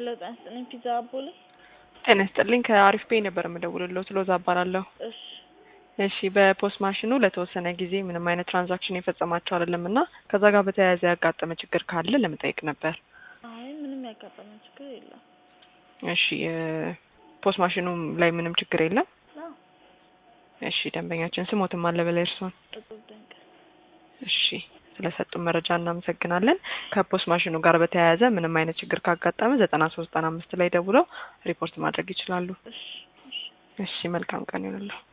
ጤና ይስጥልኝ። ፒዛ አቦሌ። ጤና ይስጥልኝ። ከአሪፍ ፔይ ነበር የምደውልልዎት። ሎዛ እባላለሁ። እሺ እሺ በፖስት ማሽኑ ለተወሰነ ጊዜ ምንም አይነት ትራንዛክሽን የፈጸማቸው አይደለም እና ከዛ ጋር በተያያዘ ያጋጠመ ችግር ካለ ለመጠየቅ ነበር። አይ ምንም ያጋጠመ ችግር የለም። እሺ ፖስት ማሽኑ ላይ ምንም ችግር የለም። አዎ እሺ ደንበኛችን ስሞትም አለ በላይ እርሶን። እጹብ ድንቅ። እሺ ስለሰጡን መረጃ እናመሰግናለን። ከፖስት ማሽኑ ጋር በተያያዘ ምንም አይነት ችግር ካጋጠመ ዘጠና ሶስት ዘጠና አምስት ላይ ደውለው ሪፖርት ማድረግ ይችላሉ። እሺ እሺ እሺ መልካም ቀን ይሁንልዎ።